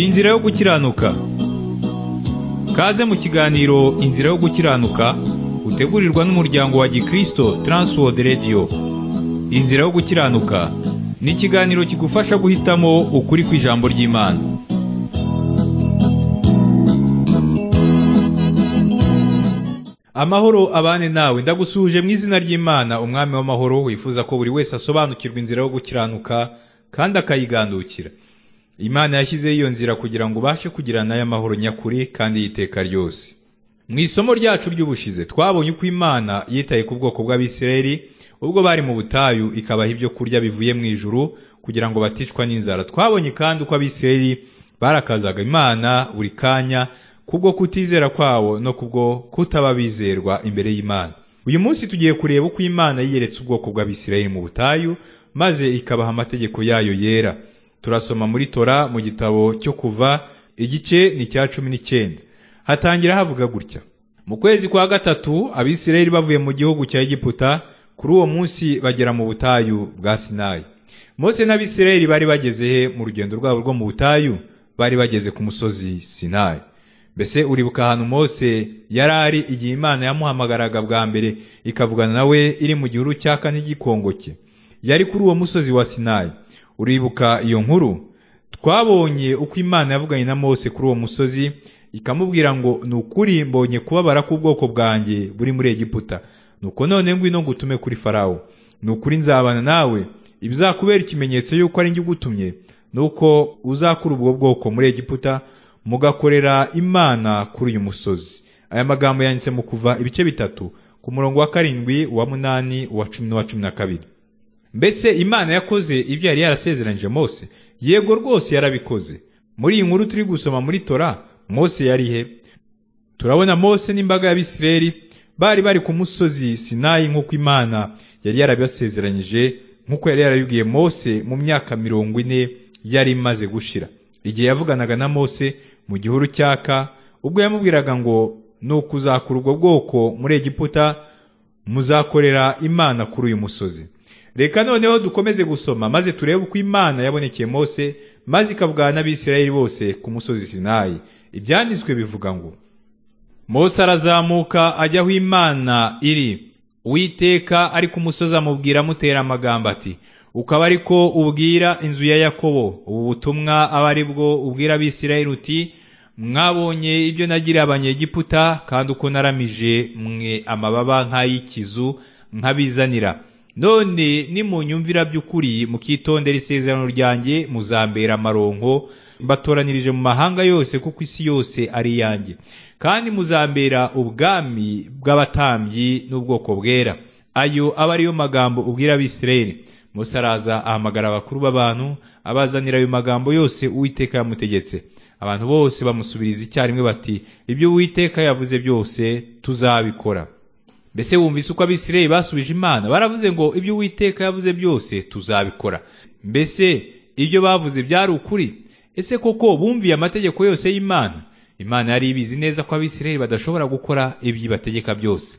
inzira yo gukiranuka kaze mu kiganiro inzira yo gukiranuka utegurirwa n'umuryango wa gikristo Transworld Radio inzira yo gukiranuka ni ikiganiro kigufasha guhitamo ukuri kw'ijambo ry'imana amahoro abane nawe ndagusuhuje mu izina ry'imana umwami w'amahoro wifuza ko buri wese asobanukirwa inzira yo gukiranuka kandi akayigandukira imana yashyizeho iyo nzira kugira ngo ubashe kugira nayo amahoro nyakuri kandi y'iteka ryose mu isomo ryacu ry'ubushize twabonye uko imana yitaye ku bwoko bw'abisirayeli ubwo bari mu butayu ikabaha ibyo kurya bivuye mu ijuru kugira ngo baticwa n'inzara twabonye kandi uko abisirayeli barakazaga imana buri kanya kubwo kutizera kwabo no kubwo kutaba bizerwa imbere y'imana uyu munsi tugiye kureba uko imana yiyeretse ubwoko bw'abisirayeli mu butayu maze ikabaha amategeko yayo yera turasoma muri tora mu gitabo cyo kuva igice ni icya cumi n'icyenda hatangira havuga gutya mu kwezi kwa gatatu abisirayeli bavuye mu gihugu cya egiputa kuri uwo munsi bagera mu butayu bwa sinayi mose n'abisirayeli bari bageze he mu rugendo rwabo rwo mu butayu bari bageze ku musozi sinayi mbese uribuka ahantu mose yari ari igihe imana yamuhamagaraga bwa mbere ikavugana nawe iri mu gihuru cyaka n'igikongo cye yari kuri uwo musozi wa sinayi uribuka iyo nkuru twabonye uko imana yavuganye na mose kuri uwo musozi ikamubwira ngo ni ukuri mbonye kubabara k'ubwoko bwanjye buri muri egiputa nuko none ngwino ngutume kuri farawo ni ukuri nzabana nawe ibizakubera ikimenyetso y'uko ari njye ugutumye ni uko uzakura ubwo bwoko muri egiputa mugakorera imana kuri uyu musozi aya magambo yanditse mu kuva ibice bitatu ku murongo wa karindwi uwa munani uwa cumi n'uwa cumi na kabiri mbese imana yakoze ibyo yari yarasezeranyije mose yego rwose yarabikoze muri iyi nkuru turi gusoma muri tora mose yari he turabona mose n'imbaga y'abisirayeli bari bari ku musozi sinayi nk'uko imana yari yarabibasezeranyije nk'uko yari yarabibwiye mose mu myaka mirongo ine yari imaze gushira igihe yavuganaga na mose mu gihuru cyaka ubwo yamubwiraga ngo ni ukuzakura ubwo bwoko muri egiputa muzakorera imana kuri uyu musozi reka noneho dukomeze gusoma maze turebe uko imana yabonekeye mose maze ikavugana n'abisirayeli bose ku musozi sinayi ibyanditswe bivuga ngo mose arazamuka ajya aho imana iri uwiteka ari ku musozi amubwira amutera amagambo ati ukaba ari ko ubwira inzu ya yakobo ubu butumwa aba ari bwo ubwira abisirayeli uti mwabonye ibyo nagiriye abanyegiputa kandi uko naramije mwe amababa nk'ay'ikizu nk'abizanira none nimunyumvira by'ukuri mukitondera isezerano ryanjye muzambera amaronko mbatoranirije mu mahanga yose kuko isi yose ari iyanjye kandi muzambera ubwami bw'abatambyi n'ubwoko bwera ayo aba ariyo magambo ubwira abisirayeli mose araza ahamagara abakuru b'abantu abazanira ayo magambo yose uwiteka yamutegetse abantu bose bamusubiriza icyarimwe bati ibyo uwiteka yavuze byose tuzabikora mbese wumvise uko abisirayeli basubije imana baravuze ngo ibyo uwiteka yavuze byose tuzabikora mbese ibyo bavuze byari ukuri ese koko bumviye amategeko yose y'imana imana yari ibizi neza ko abisirayeli badashobora gukora ibyo ibategeka byose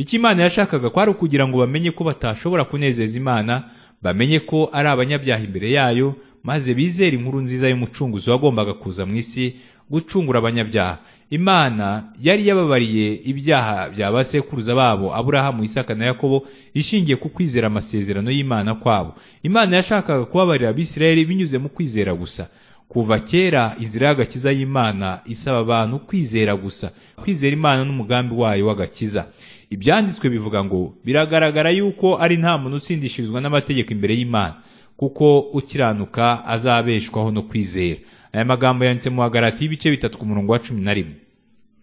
icyo imana yashakaga kwari ukugira ngo bamenye ko batashobora kunezeza imana bamenye ko ari abanyabyaha imbere yayo maze bizere inkuru nziza y'umucunguzi wagombaga kuza mu isi gucungura abanyabyaha imana yari yababariye ibyaha bya basekuruza babo aburahamu isaka na yakobo ishingiye ku kwizera amasezerano y'imana kwabo imana yashakaga kubabarira abisirayeli binyuze mu kwizera gusa kuva kera inzira y'agakiza y'imana isaba abantu kwizera gusa kwizera imana n'umugambi wayo w'agakiza ibyanditswe bivuga ngo biragaragara yuko ari nta muntu utsindishirizwa n'amategeko imbere y'imana kuko ukiranuka azabeshwaho no kwizera aya magambo yanditse mu hagarati y'ibice bitatu ku murongo wa cumi na rimwe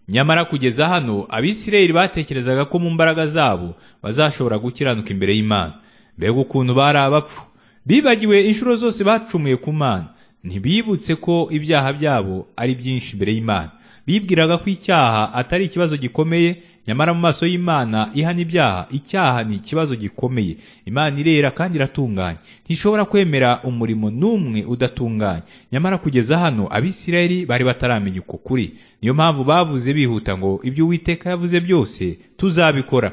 nyamara kugeza hano abisirayeli batekerezaga ko mu mbaraga zabo bazashobora gukiranuka imbere y'imana mbega ukuntu bari abapfu bibagiwe inshuro zose bacumuye ku mana ntibibutse ko ibyaha byabo ari byinshi imbere y'imana bibwiraga ko icyaha atari ikibazo gikomeye nyamara mu maso y'imana ihana ibyaha icyaha ni ikibazo gikomeye imana irera kandi iratunganye ntishobora kwemera umurimo n'umwe udatunganye nyamara kugeza hano abisirayeli bari bataramenya uko kuri niyo mpamvu bavuze bihuta ngo ibyo uwiteka yavuze byose tuzabikora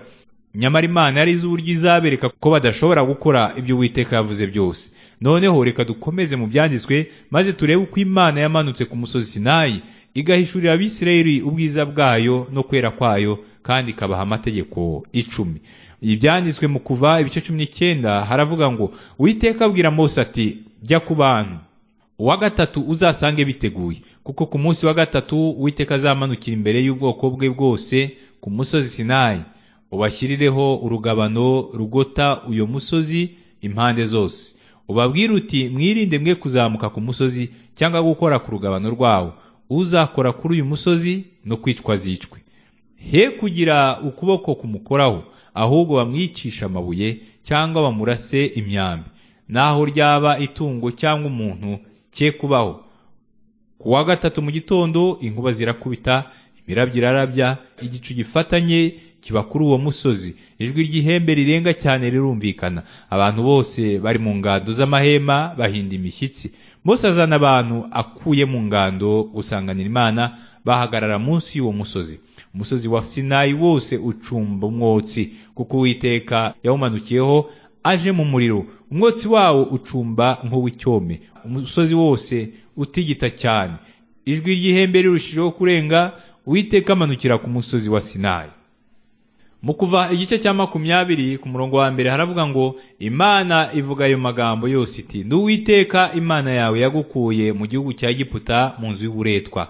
nyamara imana yari izi uburyo izabereka ko badashobora gukora ibyo uwiteka yavuze byose noneho reka dukomeze mu byanditswe maze turebe uko imana yamanutse ku musozi sinayi igahishurira abisirayeli ubwiza bwayo no kwera kwayo kandi ikabaha amategeko icumi ibyanditswe mu kuva ibice cumi n'icyenda haravuga ngo uwiteka abwira mose ati jya ku bantu uwa gatatu uzasange biteguye kuko ku munsi wa gatatu uwiteka azamanukira imbere y'ubwoko bwe bwose ku musozi sinayi ubashyirireho urugabano rugota uyo musozi impande zose ubabwire uti mwirinde mwe kuzamuka ku musozi cyangwa gukora ku rugabano rwawo uzakora kuri uyu musozi no kwicwa azicwe he kugira ukuboko kumukoraho ahubwo bamwicisha amabuye cyangwa bamurase imyambi naho ryaba itungo cyangwa umuntu cye kubaho ku wa gatatu mu gitondo inkuba zirakubita imirabyo irarabya igicu gifatanye kiba kuri uwo musozi ijwi ry'ihembe rirenga cyane rirumvikana abantu bose bari mu ngando z'amahema bahinda imishyitsi mose azana abantu akuye mu ngando gusanganira imana bahagarara munsi y'uwo musozi umusozi wa sinayi wose ucumba umwotsi kuko uwiteka yawumanukiyeho aje mu muriro umwotsi wawo ucumba nk'uw'icyome umusozi wose utigita cyane ijwi ry'ihembe rirushijeho kurenga uwiteka amanukira ku musozi wa sinayi mu kuva igice cya makumyabiri ku murongo wa mbere haravuga ngo imana ivuga ayo magambo yose iti n'uwiteka imana yawe yagukuye mu gihugu cya giputa mu nzu y'uburetwa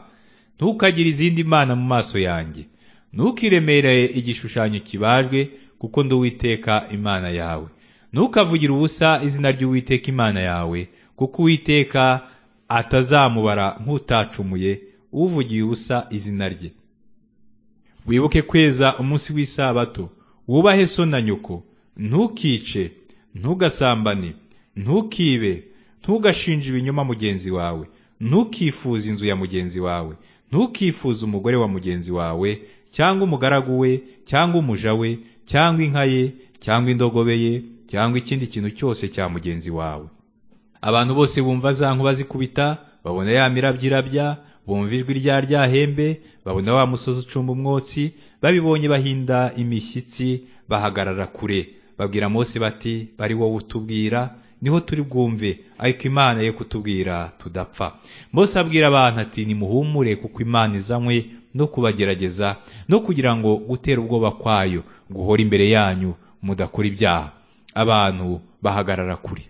ntukagire izindi mana mu maso yanjye ntukiremere igishushanyo kibajwe kuko nduwiteka imana yawe ntukavugire ubusa izina ry'uwiteka imana yawe kuko uwiteka atazamubara nk'utacumuye uvugiye ubusa izina rye wibuke kweza umunsi w'isabato wubahe so na nyoko ntukice ntugasambane ntukibe ntugashinje ibinyoma mugenzi wawe ntukifuze inzu ya mugenzi wawe ntukifuze umugore wa mugenzi wawe cyangwa umugaragu we cyangwa umuja we cyangwa inka ye cyangwa indogobe ye cyangwa ikindi kintu cyose cya mugenzi wawe abantu bose bumva za nkuba zikubita babona ya mirabyo irabya bumva ijwi rya ryahembe babona wa musozi ucumba umwotsi babibonye bahinda imishyitsi bahagarara kure babwira Mose bati bari wowe utubwira niho turi bwumve ariko imana ye kutubwira tudapfa Mose abwira abantu ati nimuhumure kuko imana izanywe no kubagerageza no kugira ngo gutera ubwoba kwayo guhora imbere yanyu mudakora ibyaha abantu bahagarara kure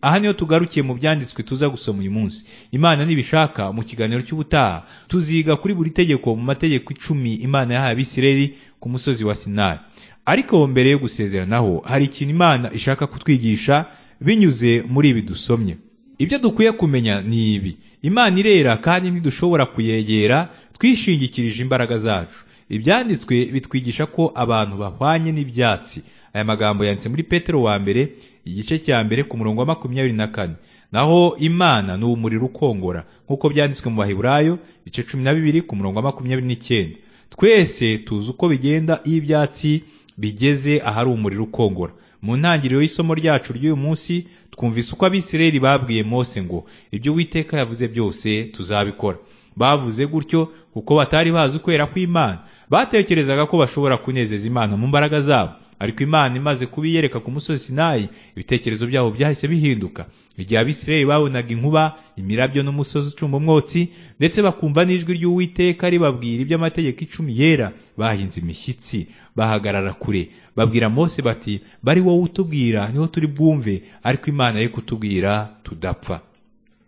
aha niyo tugarukiye mu byanditswe tuza gusoma uyu munsi imana nibishaka mu kiganiro cy'ubutaha tuziga kuri buri tegeko mu mategeko icumi imana yahaye abisireri ku musozi wa sinayi ariko mbere yo gusezeranaho hari ikintu imana ishaka kutwigisha binyuze muri ibi dusomye ibyo dukwiye kumenya ni ibi imana irera kandi ntidushobora kuyegera twishingikirije imbaraga zacu ibyanditswe bitwigisha ko abantu bahwanye n'ibyatsi aya magambo yanditse muri petero wa mbere igice cya mbere ku murongo wa makumyabiri na kane naho imana ni umuriro ukongora nk'uko byanditswe mu baheburayo ibice cumi na bibiri ku murongo wa makumyabiri n'icyenda twese tuzi uko bigenda iyo ibyatsi bigeze ahari umuriro ukongora mu ntangiriro y'isomo ryacu ry'uyu munsi twumvise uko abisireri babwiye mose ngo ibyo uwiteka yavuze byose tuzabikora bavuze gutyo kuko batari bazi ukwera kw'imana batekerezaga ko bashobora kunezeza imana mu mbaraga zabo ariko imana imaze kubiyereka ku musozi sinayi ibitekerezo byabo byahise bihinduka igihe abisirayeli babonaga inkuba imirabyo n'umusozi ucumba umwotsi ndetse bakumva n'ijwi ry'uwiteka ribabwira iby'amategeko icumi yera bahinze imishyitsi bahagarara kure babwira mose bati bari wowe utubwira niho turi bwumve ariko imana ye kutubwira tudapfa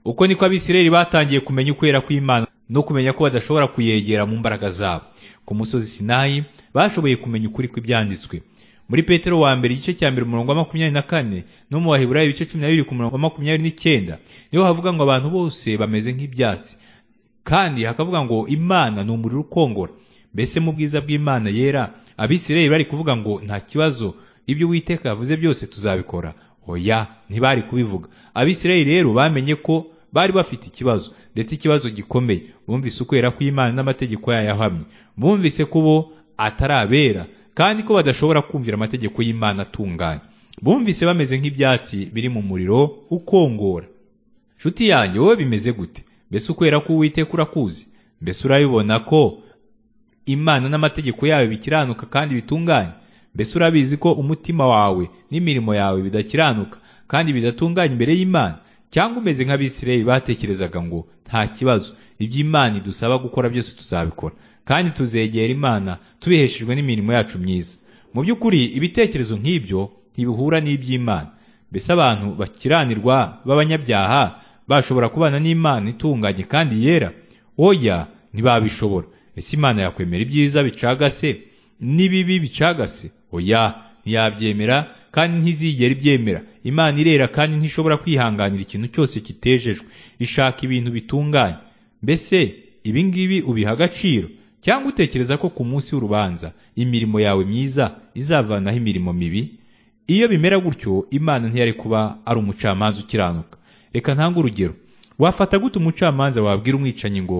uko niko abisirayeli batangiye kumenya ukwera kw'imana no kumenya ko badashobora kuyegera mu mbaraga zabo ku musozi sinayi bashoboye kumenya ukuri kw'ibyanditswe muri petero wa mbere igice cya mbere umurongo wa makumyabiri na kane no mu baheburayo ibice cumi na bibiri ku murongo wa makumyabiri n'icyenda niho havuga ngo abantu bose bameze nk'ibyatsi kandi hakavuga ngo imana ni umuriro ukongora mbese mu bwiza bw'imana yera abisirayeli bari kuvuga ngo nta kibazo ibyo uwiteka yavuze byose tuzabikora oya ntibari kubivuga abisirayeli rero bamenye ko bari bafite ikibazo ndetse ikibazo gikomeye bumvise ukwera kw'imana n'amategeko yayo ahamye bumvise ko bo atari abera kandi ko badashobora kumvira amategeko y'imana atunganye bumvise bameze nk'ibyatsi biri mu muriro ukongora nshuti yanjye wowe bimeze gute mbese ukwera ko uwiteka urakuzi mbese urabibona ko imana n'amategeko yayo bikiranuka kandi bitunganye mbese urabizi ko umutima wawe n'imirimo yawe bidakiranuka kandi bidatunganye imbere y'imana cyangwa umeze nk'abisirayeli batekerezaga ngo nta kibazo ibyo imana idusaba gukora byose tuzabikora kandi tuzegera imana tubiheshejwe n'imirimo yacu myiza mu by'ukuri ibitekerezo nk'ibyo ntibihura n'iby'imana mbese abantu bakiranirwa b'abanyabyaha bashobora kubana n'imana itunganye kandi yera oya ntibabishobora ese imana yakwemera ibyiza bicagase n'ibibi bicagase oya ntiyabyemera kandi ntizigera ibyemera imana irera kandi ntishobora kwihanganira ikintu cyose kitejejwe ishaka ibintu bitunganye mbese ibi ngibi ubiha agaciro cyangwa utekereza ko ku munsi w'urubanza imirimo yawe myiza izavanaho imirimo mibi iyo bimera gutyo imana ntiyari kuba ari umucamanza ukiranuka reka ntange urugero wafata gute umucamanza wabwira umwicanyi ngo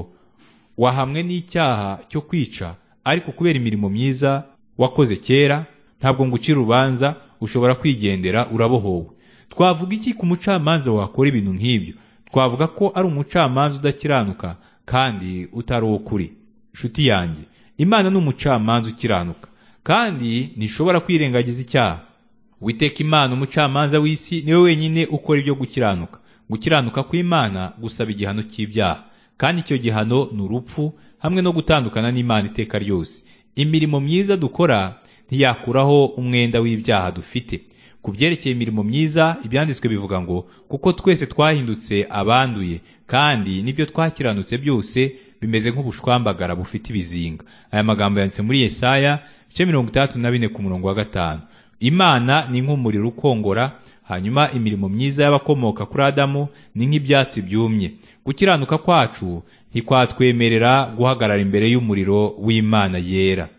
wahamwe n'icyaha cyo kwica ariko kubera imirimo myiza wakoze kera ntabwo ngo ucire urubanza ushobora kwigendera urabohowe twavuga iki ku mucamanza wakora ibintu nk'ibyo twavuga ko ari umucamanza udakiranuka kandi utari uwo kuri nshuti yanjye imana ni umucamanza ukiranuka kandi ntishobora kwirengagiza icyaha witeka imana umucamanza w'isi niwe wenyine ukora ibyo gukiranuka gukiranuka kw'imana gusaba igihano cy'ibyaha kandi icyo gihano ni urupfu hamwe no gutandukana n'imana iteka ryose imirimo myiza dukora ntiyakuraho umwenda w'ibyaha dufite ku byerekeye imirimo myiza ibyanditswe bivuga ngo kuko twese twahindutse abanduye kandi n'ibyo twakiranutse byose bimeze nk'ubushwambagara bufite ibizinga aya magambo yanditse muri yesaya ibice mirongo itandatu na bine ku murongo wa gatanu imana ni nk'umuriro ukongora hanyuma imirimo myiza y'abakomoka kuri adamu ni nk'ibyatsi byumye gukiranuka kwacu ntikwatwemerera guhagarara imbere y'umuriro w'imana yera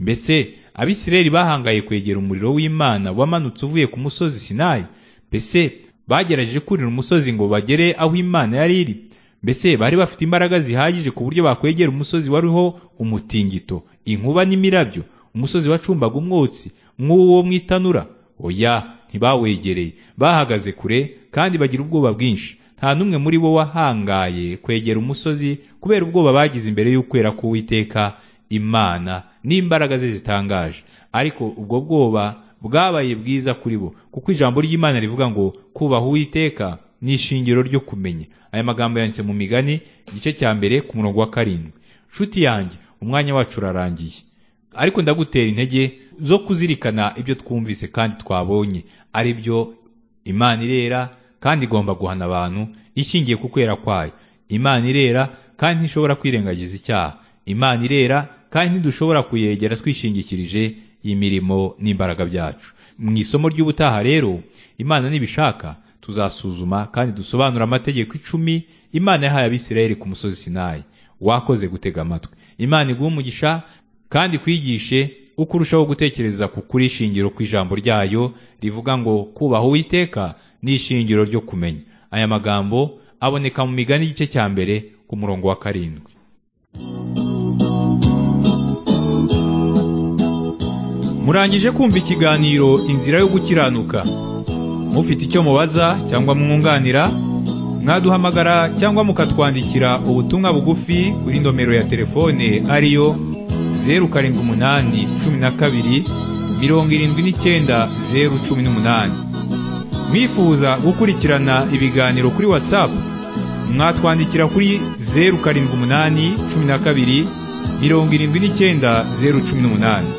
mbese abisirayeli bahangaye kwegera umuriro w'imana wamanutse uvuye ku musozi sinayi mbese bagerageje kurira umusozi ngo bagere aho imana yari iri mbese bari bafite imbaraga zihagije ku buryo bakwegera umusozi wariho umutingito inkuba n'imirabyo umusozi wacumbaga umwotsi nk'uwo mu itanura oya ntibawegereye bahagaze kure kandi bagira ubwoba bwinshi nta n'umwe muri bo wahangaye kwegera umusozi kubera ubwoba bagize imbere y'ukwera k'uwiteka imana n'imbaraga ze zitangaje ariko ubwo bwoba bwabaye bwiza kuri bo kuko ijambo ry'imana rivuga ngo kubaha uwiteka ni ishingiro ryo kumenya aya magambo yanditse mu migani igice cya mbere ku murongo wa karindwi nshuti yanjye umwanya wacu urarangiye ariko ndagutera intege zo kuzirikana ibyo twumvise kandi twabonye ari byo imana irera kandi igomba guhana abantu ishingiye ku kwera kwayo imana irera kandi ntishobora kwirengagiza icyaha imana irera kandi ntidushobora kuyegera twishingikirije imirimo n'imbaraga byacu mu isomo ry'ubutaha rero imana nibishaka tuzasuzuma kandi dusobanura amategeko icumi imana yahaye abisirayeli ku musozi sinayi wakoze gutega amatwi imana iguha umugisha kandi kwigishe uko urushaho gutekereza ku kuri shingiro kw'ijambo ryayo rivuga ngo kubaha uwiteka ni ishingiro ryo kumenya aya magambo aboneka mu migani igice cya mbere ku murongo wa karindwi murangije kumva ikiganiro inzira yo gukiranuka mufite icyo mubaza cyangwa mwunganira mwaduhamagara cyangwa mukatwandikira ubutumwa bugufi kuri nomero ya telefone ariyo zeru karindwi umunani cumi na kabiri mirongo irindwi n'icyenda zeru cumi n'umunani mwifuza gukurikirana ibiganiro kuri watsapu mwatwandikira kuri zeru karindwi umunani cumi na kabiri mirongo irindwi n'icyenda zeru cumi n'umunani